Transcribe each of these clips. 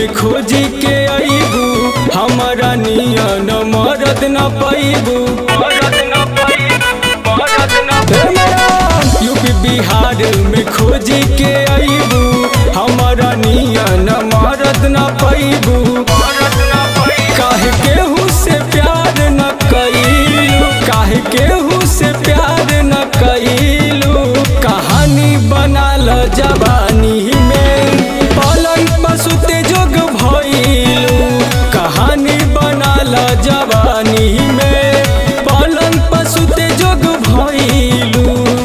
में खोजी के अबू हमारा नियन मरद न पैबू यूपी बिहार में खोजी के अबू हमारा नियन मरद न पैबू काहे केहू से प्यार न कैलू काहे केहू से प्यार न कैलू कहानी बनाल जवानी में पलंग पसुते जोग भइलू कहानी बनाल जवानी में पलंग पसुते जोग भइलू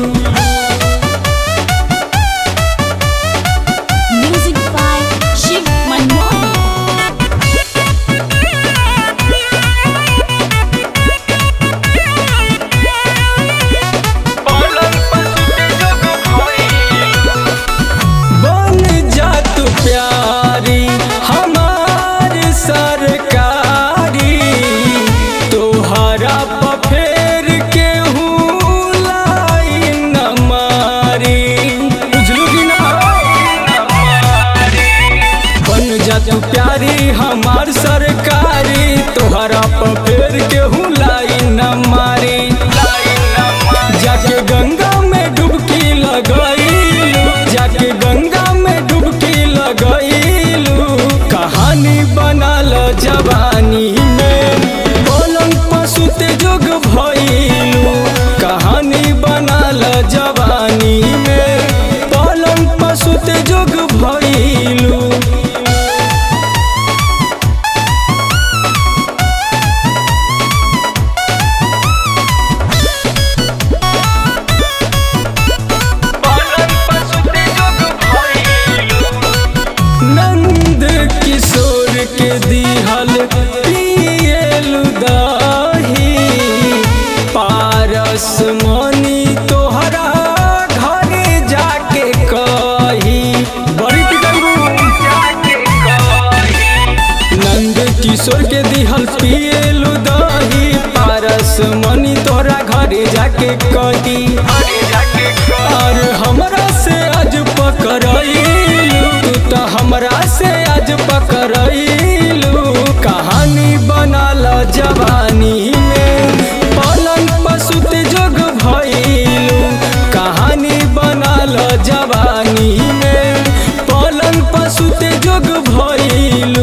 Music by Shiv Manmohan. बन जा तू प्यारी हमार सरकारी तोहरा पफेर के लाई न मारी बुझलू कि ना बन जा तू प्यारी हमार सरकारी तोहरा पफेर के लाई न मारी जाके गंगा में डुबकी लगैलू जाके गंगा में डुबकी लगैलू कहानी बनल जवानी में पलंग पसुते जोग भइलू कहानी बनल जवानी में पलंग पसुते जोग भइलू नंद किशोर के दिहल पियलु दाही पारस मनी तोहरा घरे जाके कही बड़ी नंद किशोर के दिहल पियलु दही पारस मनी तोहरा घरे जाके कही और हमरा से आज पकड़लू तू तो हमरा से आज पकड़लू कहानी बनल जवानी में पलंग पसुते जोग भइलू कहानी बनल जवानी में पलंग पसुते जोग भइलू